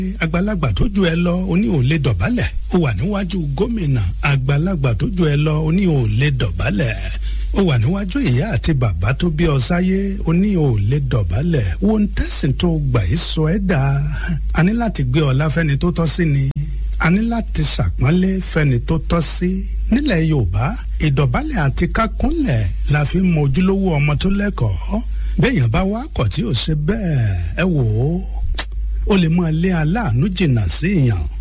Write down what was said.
àgbàlagbà tó ju ẹ lọ oní ò lè dọ̀bálẹ̀ ó wà níwájú gómìnà àgbàlagbà tó ju ẹ lọ oní ò lè dọ̀bálẹ̀ ó wà níwájú ìyá àti bàbá tó bí ọ sáyé oní ò lè dọ̀bálẹ̀ wo ń tẹ̀sìn tó gbà í sọ ẹ́ dà a ní láti gbé ọlá fẹ́ni tó tọ́ sí ni a ní láti ṣàpọ́nlé fẹ́ni tó tọ́ sí nílẹ̀ yorùbá ìdọ̀bálẹ̀ àti kákúnlẹ̀ la fi ń mọ ojúlówó ọmọ tó lẹ́kọ̀ọ́ béèyàn bá wá kọ̀ tí ò ṣe bẹ́ẹ̀ ẹ wò ó ó lè máa lé aláàánú jìnnà sí èèyàn